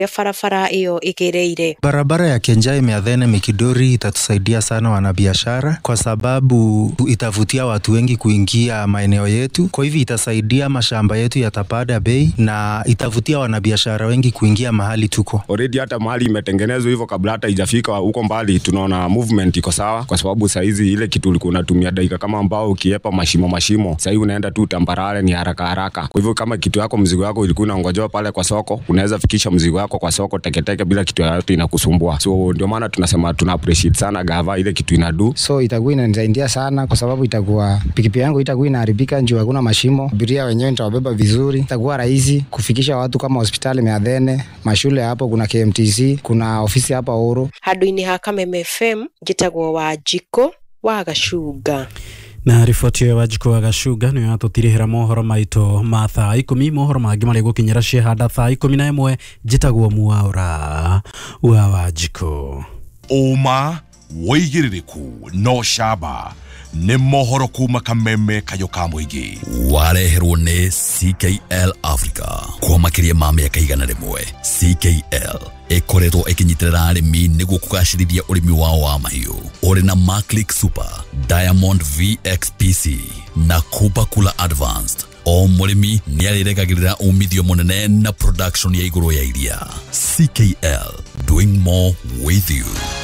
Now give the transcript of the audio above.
ya barabara ĩyo ĩgereire Barabara ya Kenjai Meathene Mikidori itatusaidia sana wanabiashara, kwa sababu itavutia watu wengi kuingia maeneo yetu. Kwa hivyo itasaidia mashamba yetu yatapanda bei na itavutia wanabiashara wengi kuingia mahali tuko. already hata mahali imetengenezwa hivyo kabla hata ijafika huko mbali, tunaona movement iko sawa, kwa sababu saizi ile kitu ulikuwa unatumia dakika kama ambao ukiepa mashimo mashimo, sahii unaenda tu tambarare, ni haraka haraka. Kwa hivyo kama kitu yako mzigo yako ilikuwa inaongojewa pale kwa soko, unaweza fikisha mzigo yako kwa soko teketeke bila kitu yoyote inakusumbua. So ndio maana tunasema tuna appreciate sana gava ile kitu inadu so itakuwa inanisaidia sana kwa sababu itakuwa pikipiki yangu itakuwa inaharibika juu hakuna mashimo. Abiria wenyewe nitawabeba vizuri, itakuwa rahisi kufikisha watu kama hospitali Meathene, mashule hapo, kuna KMTC, kuna ofisi hapa Uru. handũ-inĩ ha kameme fm njĩtagwo wa njiko wa gacunga na riboti ĩyo wanjikũ wa gacunga nĩyo yatũtirĩhĩra mohoro maitũ ma thaa ikũmi mohoro mangĩ marĩ gũkinyĩra ciehanda thaa ikũmi na ĩmwe njĩtagwo muaũra wa wanjikũ ũma wĩigĩrĩrĩku no camba nĩ mohoro kuma kameme kayo ka mũingĩ wareherwo nĩ ckl africa kwa makĩria ma mĩaka igana rĩmwe ckl ĩkoretwo ĩkĩnyitĩrĩra arĩmi nĩguo kũgacĩrithia ũrĩmi wao wa mahiũ ũrĩ na maclick super diamond vxpc na kupa kula advanced o mũrĩmi nĩ arĩregagĩrĩra umithio mũnene na production ya igũrũ ya iria ckl doing more with you